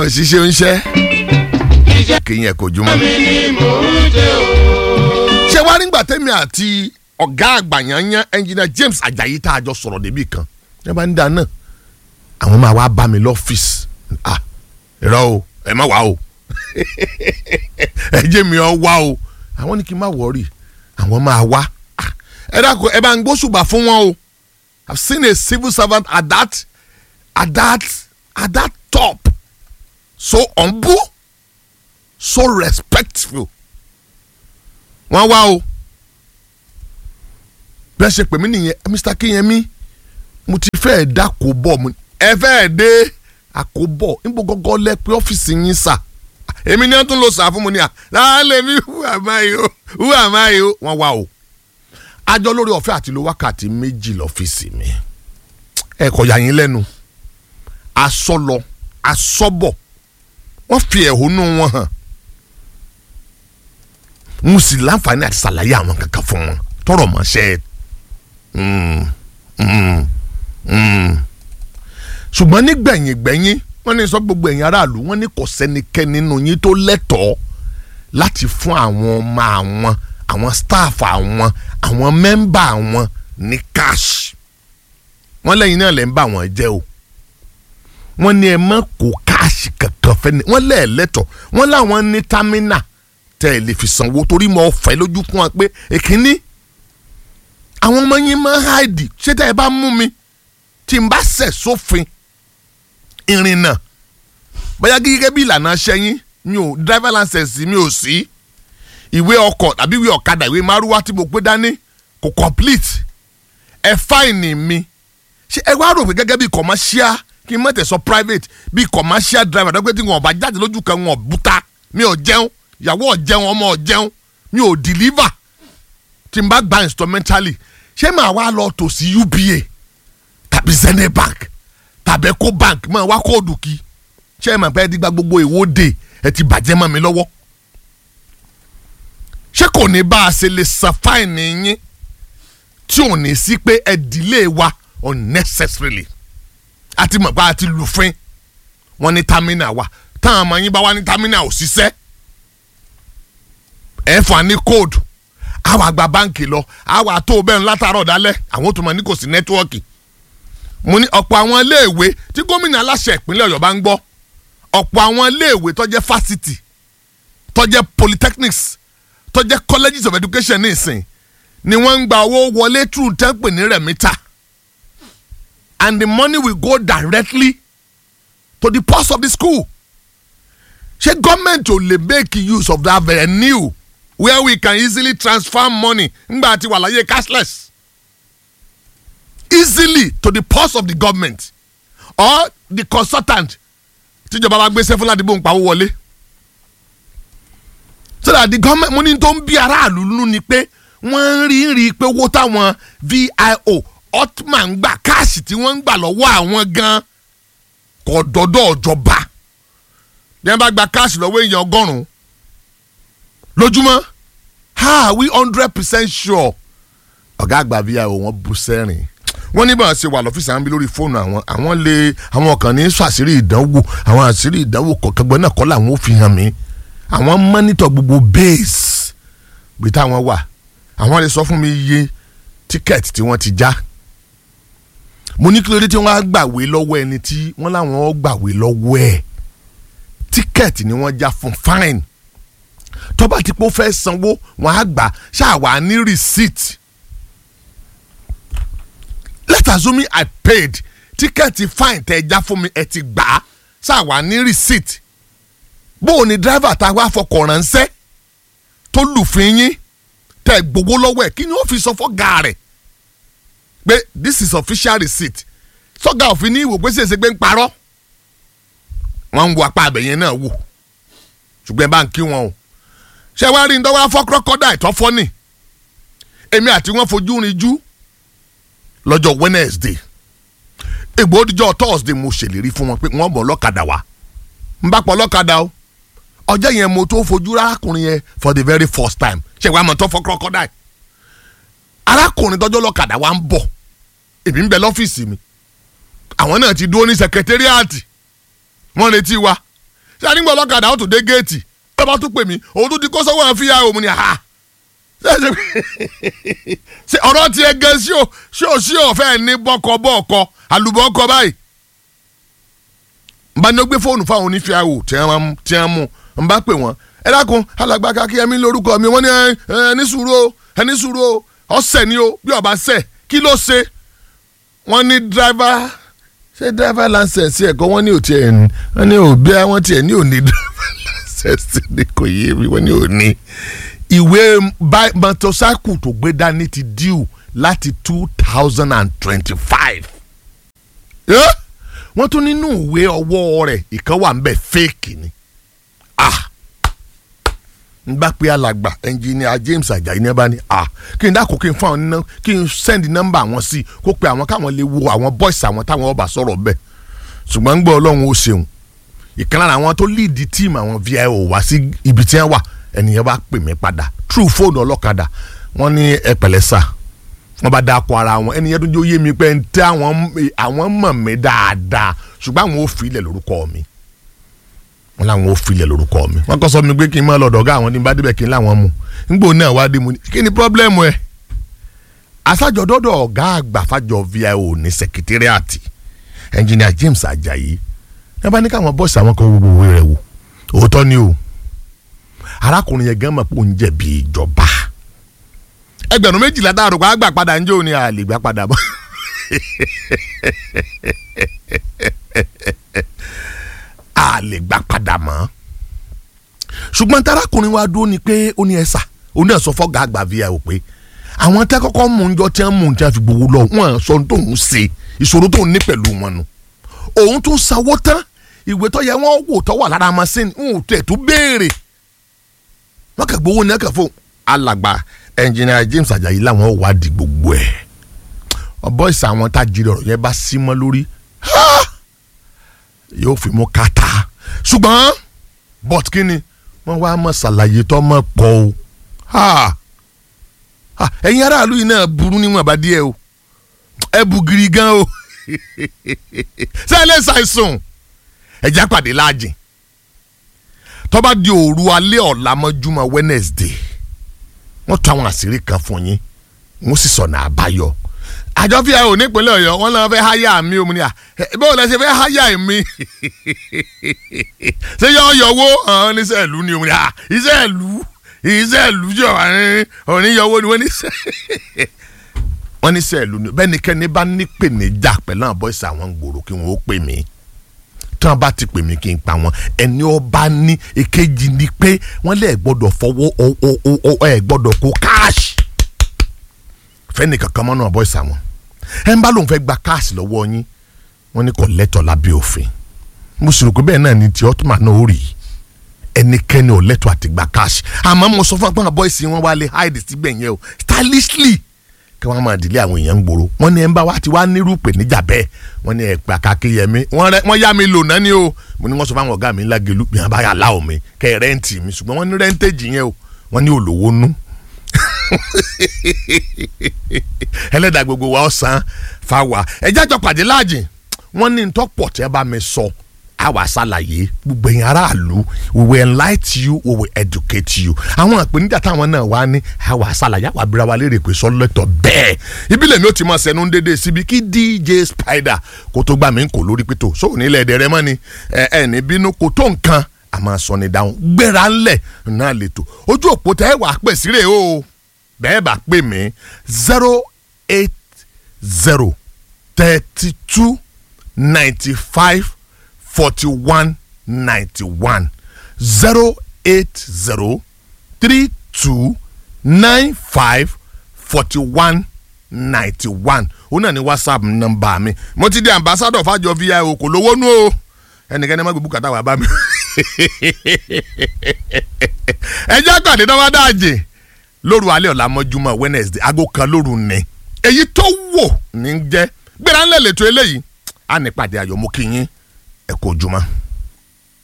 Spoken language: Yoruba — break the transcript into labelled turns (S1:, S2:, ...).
S1: ṣiṣẹ́ oníṣẹ́ kí yẹn kò jùmọ̀. ṣé wàá nígbà tẹ́mi àti ọ̀gá àgbà yanyan ẹnjìnà James Ajayi tá a jọ sọ̀rọ̀ débi kan ẹ bá ń da náà àwọn máa wá bá mi lọ́fíìsì ah irọ́ o ẹ má wá o ẹ jẹ́ mi ọ wá o àwọn ní kí n má wọrí àwọn máa wá Ah, ẹ dákun ẹ bá ń gbóṣùbà fún wọn o I've seen a civil servant at that at that at that top so humble so respectful wọ́n wá o bí wọ́n ṣe pè mí nìyẹn Mr. Kinyemi mo ti fẹ́ẹ̀ dá kó bọ̀ mo ẹ fẹ́ẹ̀ dé àkóbọ̀ níbo gọ́gọ́ lẹ pé ọ́fíìsì yín sà èmi ni wọ́n tún lọ sà fún mi ní à láàlẹ́ mi who am I o who am I o wọ́n wá o àjọ lórí ọ̀fẹ́ àti lo wákàtí méjì lọ́fíìsì mi ẹ kò yà yín lẹ́nu asọ́lọ asọ́bọ̀ wọ́n fi ẹ̀hónú wọn hàn mo sì láǹfààní àti ṣàlàyé àwọn kankan fún wọn tọrọ mọ ṣe mm, mm, mm. ṣùgbọ́n nígbẹ̀yìn gbẹ̀yìn wọ́n ní sọ gbogbo ẹ̀yin aráàlú wọ́n ní kò sẹ́nikẹ́ni nínú yín tó lẹ́tọ̀ọ́ láti fún àwọn ọmọ àwọn àwọn staff àwọn àwọn mẹ́mbà àwọn ní cash wọ́n lẹ́yìn náà lẹ́ ń bà wọ́n jẹ́ o wọ́n ní ẹ má kó káàṣì kankan fẹ́ni wọ́n lẹ́ẹ̀lẹ́tọ̀ wọ́n láwọn ní támínà tẹ́ ẹ lè fi sanwó torí mo fẹ́ lójú fún wa pé èkínní àwọn ọmọ yín máa ń háìdì ṣé tẹ́ ẹ bá mú mi tí n bá ṣẹ̀ sófin ìrìnnà bóyá gẹ́gẹ́ bí ìlànà ṣẹ́yìn mi ò driver license mi ò sí ìwé ọkọ̀ tàbí ìwé ọ̀kadà ìwé márúwá tí mo gbé dání kò complete ẹ fáìnì mi ṣé ẹ wá rò pé gẹ́gẹ́ bí commercial kí n má tẹ̀ sọ private bí commercial driver dọ́gbẹ́ tí wọn bá jáde lójú kan wọn búta mi ò jẹun ìyàwó ò jẹun ọmọ ò jẹun mi ò deliver tí n bá gba instrumentally ṣé màá wá lọ tò sí UBA tàbí Zenith Bank tàbí Eco Bank máa wá kóòdù kí ṣé ẹ mọ̀ pé ẹ ti gba gbogbo ìwọ́de ẹ ti bàjẹ́ mọ́ mi lọ́wọ́ ṣé kò ní bá a ṣe lè san fáìnì yín tí ò ní sí pé ẹ delay wa unnecessarily àti mọ̀ pé a ti lùfín wọn ní támínà wa táwọn ọmọ yín bá wá ní támínà ò ṣiṣẹ́ ẹ fà ní kóòdù àwọn àgbà báǹkì lọ àwọn àtó bẹ́ẹ̀ látàárọ̀ dálẹ̀ àwọn tó mọ̀ ní kò sí nẹ́tíwọ́ọ̀kì mo ní ọ̀pọ̀ àwọn iléèwé tí gómìnà aláṣẹ ìpínlẹ̀ ọ̀yọ́ bá ń gbọ́ ọ̀pọ̀ àwọn iléèwé tó jẹ́ fásitì tó jẹ́ polytechnics tó jẹ́ colleges of education ní ìsìn ni wọ́n ń gba owó wọlé through tẹ́pẹ̀ ní rẹ̀mítà and the money will go directly to the purse of the school ṣé gọ́ọ̀mẹ̀ntì ò lè make use of that venue where we can easily transfer money ngbà tí wà láyé cashless easily to the purse of the government or the consultant tíjọba bá gbé sẹ́fún ládìbò ń pawó wọlé so that the government mo ní tó ń bí aráàlú nínú ni pé wọ́n ń rí rí i pé owó táwọn VIO otman ń gbà káàsì tí wọ́n ń gbà lọ́wọ́ àwọn gan kò dọ́dọ̀ ọ̀jọba bí wọ́n bá gba káàsì lọ́wọ́ èèyàn ọgọ́rùn-ún lójúmọ́ ha we hundred percent sure ọ̀gá àgbà VIO wọ́n bú sẹ́rìn wọ́n ní báwọn ṣe wà lọ́fíìsì àwọn bí lórí fóònù àwọn àwọn lè àwọn kan ní sọ àṣírí ìdánwò àwọn àṣírí ìdánwò kọ̀ọ̀kan gbọ́n náà kọ́ làwọn ò fi hàn mí àwọn mọ́nítọ̀ gbogbo base bí táwọn wà àwọn lè sọ fún mi iye tíkẹ́ẹ̀tì tí wọ́n ti já mo ní kí ló dé tí wọ́n á gbàwé lọ́wọ́ ẹni tí wọ́n láwọn ó gbàwé lọ́wọ́ ẹ̀ tíkẹ́ẹ̀tì ni wọ́n já fún fine tọ́ba tí pé ó fẹ́ sanwó wọ́n á gbà ṣáà wà ní receipt let's assume I paid tíkẹ́ẹ̀tì fine tẹ́ ẹ já fún mi ẹ ti gbà á ṣáà wà ní receipt bó o ní driver tá a wá fọkọ̀ ránṣẹ́ tó lùfín yín tẹ gbogbo lọ́wọ́ ẹ̀ kí ni ó fi sọ fọ́gà rẹ̀ pé this is official receipt sọ́gà òfin ní ìwò pé ṣèṣe pé ń parọ́ wọ́n ń wo apá abẹ̀yẹn náà wò ṣùgbọ́n ẹ bá ń kí wọn o ṣé wàá rí ndọ́wọ́ afọ́kọ́kọ́dà ìtọ́fọ́ ni èmi àti wọn fojú rin jú lọ́jọ́ Wednesday ègbòdìjọ́ Thursday mo ṣèlérí fún wọn pé wọ́n bọ̀ lọ́kadà wá ń bá pọ̀ lọ́kadà o ọjọ́ yẹn mo tó fojú arákùnrin yẹn for the very first time ṣe wàá mọ̀ tó fọ́ crocodile arákùnrin tọ́jọ́ lọ́kadà wa ń bọ̀ èmi ń bẹ lọ́fíìsì mi àwọn náà ti dúró ní sẹkẹtẹ́ríàtì wọ́n retí wa ṣé àdìgbò ọlọ́kadà ó tún dé géètì ẹ bá tún pè mí òun tún ti kó sọ́wọ́ fi ya òun ni ha ṣe ọ̀rọ̀ tiẹ̀ gan sí o ṣé o sí ọ̀fẹ́ ní bọ́kọ bọ́ọ̀kọ àlùbọ́kọ báyìí n bá ní ó gbé fóònù fáwọn onífíàwò tí wọ́n tí wọ́n mú n bá pè wọ́n ẹ dákun alàgbà kakíyẹmí lórúkọ mi wọ́n ní ẹ ní sùúrù o ẹ ní sùúrù o ọ̀sẹ̀ ni o bí ọba ṣẹ̀ kí ló ṣe wọ́n ní dráìvà ṣé dráìvà láńsẹ̀sì ẹ̀kọ́ wọ́n ní òtí ẹ̀ ní wọ́n ní òbí àwọn tiẹ̀ ní òní dráìvà láńsẹ̀sì ni kò yé mi wọ́n ní òní. ìwé mọ́tòsáìkù tó gbé dání ti díù láti two thousand and twenty-five. wọ́n tún nínú ìwé ọwọ́ rẹ̀ ìkan wà ń bẹ̀ fẹ́ẹ̀kì ni. ah n bá pe alàgbà ẹnjìnìà James Ajayi ní ẹ bá ní à kí n dákò kí n fún àwọn nínú kí n send nọ́mbà àwọn sí kó pe àwọn káwọn lè wo àwọn boys àwọn táwọn ọba sọ̀rọ̀ bẹ́ẹ̀ ṣùgbọ́n ń gbọ́ ọlọ́run ó ṣeun ìkan lára àwọn tó lead team àwọn VIO wá sí ibi tí wọ́n wà ẹnìyẹn bá pè mí padà true fóònù ọlọ́kadà wọ́n ní ẹ pẹ̀lẹ́ sà wọ́n bá dáko ara wọn ẹnìyẹn tó jẹ́ oyé mi pé ń tẹ́ àwọn mọ̀ mí dáadáa ṣùgbọ́n àwọn ò fi ilẹ̀ lórúkọ mi wọn làwọn ò filẹ̀ lórúkọ mi wọn kọ́ sọ mi pé kí n máa lọ́dọ̀ ọ̀gá àwọn ní bá débẹ̀ kí n láwọn mu nígbò náà wá dé mu ní kí ni pọ́blẹ́mù ẹ̀ aṣájọdọ́dọ̀ ọ̀gá àgbà fàjọ VIO ní sẹkítírìàtì ẹnjìnìà James Ajayi ẹ bá ní káwọn bọ́ọ̀sì àwọn kan gbogbo òwe rẹ̀ wò òótọ́ ni o arákùnrin yẹn gan mọ̀ pé òun jẹ̀bi ìjọba ẹgbẹ̀rún méjìlá dáàrú pa àgbà padà ń jó ni àlè gbà padà bọ́ a lè gbà padà mọ́ ṣùgbọ́n tarakùnrin wa dúró ni pé ó ní ẹ̀sà ó ní ẹ̀sọ́ fọ́gà àgbà VIO pé àwọn tẹ́ kọ́kọ́ mú un jọ tí wọ́n mú un tí wọ́n fi gbowó lọ wọ́n sọ ohun tó ń ṣe ìṣòro tó ń ní pẹ̀lú wọn nu òun tún sanwó tán ìwé tó yẹ wọ́n wò tó wà lára machine ń wò tẹ̀ tó béèrè wọ́n kà gbowó ní ẹ̀kẹ́ fún alàgbà ẹnjìnìà James Ajayi làwọn wádìí gbogbo ẹ̀ ọ̀bọ̀ ìsà àwọn tá a jìrì ọ̀rọ̀ yẹn bá sí mọ́ lórí yóò fi mú kàtà ṣùgbọ́n but kí ni wọ́n wá mọ̀ ṣàlàyé tó mọ̀ pọ̀ o ẹ̀yin aráàlú yìí náà burú níwọ̀n bá díẹ̀ o ẹ bu giri gan o ṣé ẹ lè ṣàìsùn ẹ̀já pàdé láàjìn tó bá di òru alẹ́ ọ̀la mọ́júmọ́ Wednesday wọ́n tún àwọn àṣírí kan fún yín wọ́n sì sọ̀nà àbáyọ àjọ VIO nípínlẹ̀ Ọ̀yọ́ wọn náà fẹ́ háyà mi òun ni à báwo lẹ ṣe fẹ́ háyà mi ṣé yọ ọyọwó ọ̀hún ní sẹ́ẹ̀lú ni òun ni à iṣẹ́ ìlú iṣẹ́ ìlú jọ òníyọwó ni wọ́n ní sẹ́ wọ́n ní sẹ́ẹ̀lú ni bẹ́ẹ̀ ni kẹ́ni bá ní pèníjà pẹ̀lú àwọn bọ́ìsì àwọn gbòòrò kí wọ́n ó pè mí tí wọ́n bá ti pè mí kí n pa wọn ẹni ọba ní èkejì ni pé wọ́n lè gbọ́dọ̀ fọwọ́ ẹ̀ gbọ́dọ̀ kó káàṣì fẹ́ni kankan mọ́ náà bọ́ìsì àwọn ẹ̀ ń bá lóun fẹ́ gba káàsì lọ́wọ́ yín wọ́n ní kò lẹ́tọ̀ lábẹ́ òfin mo sì rò pé bẹ́ẹ̀ náà ni tí ọ́túmà náà ó rí ẹnikẹ́ni ò lẹ́tọ̀ àti gba káàsì àmọ́ mo sọ fún apá bọ́ìsì wọn wá lé hide síbẹ̀ yẹn o stylishly kí wọ́n máa dìlé àwọn èèyàn ń gbòòrò wọ́n ní ẹ̀ ń bá wa ti wá nírú pè níjà bẹ́ẹ̀ wọ́n ní ẹ̀pà kakíyẹmí wọ́n yá mi lò náà ni o mo ní wọ́n sọ fáwọn ọ̀gá mi ńlá gelu bí wọ́n bá yà láwọn mi kẹ́ ẹ̀ rẹ́ǹtì mi ṣùgbọ́n wọ́n ní rẹ́ǹtẹ̀jì yẹn o wọ́n ní olówó nú ẹlẹ́dàá gbogbo wa ọ̀sán fáwa ẹ̀jẹ̀ àjọ pàdé láàjìn wọ́n ní ntọ́pọ̀ tẹ́ bá mi sọ àwa ṣàlàyé gbogbo ẹ̀yin aráàlú we will enlighten you we will educate you àwọn àpèníjà táwọn náà wá ní àwa ṣàlàyé àwa abira wa léèrè pé sọlẹ́tọ̀ bẹ́ẹ̀ ìbílẹ̀ mi ò ti máa ṣẹnu dédé síbi kí DJ Spider kó tó gbà mí kò lórí pító sóò nílẹ̀ ẹ̀dẹ̀ rẹ mọ́ ni ẹ̀ ẹ̀ ní bínú kò tó nǹkan àmọ́ sọ ni dáhùn gbéra ńlẹ̀ náà lè tó ojú òpó tẹ́ wàá pè síre o bẹ́ẹ̀ bá pè mí zero eight zero thirty two ninety five forty one ninety one zero eight zero three two nine five forty one ninety one ó náà ní whatsapp nọ́mbà mi mo ti di ambassador fàjọ VIO kò lówó nú o ẹnikẹ́ni má gbé bùkátà wà bá mi ẹ jẹ́ àgbàdo náà wá dáàjì lóru alẹ́ ọ̀la mọ́júmọ́ wednesday aago kan lóru ní èyí tó wò ní jẹ́ gbéra ńlẹ̀ lẹ́tọ́ eléyìí á ní pàdé ayọ̀ mú kí yín ẹ kó ojúmọ́.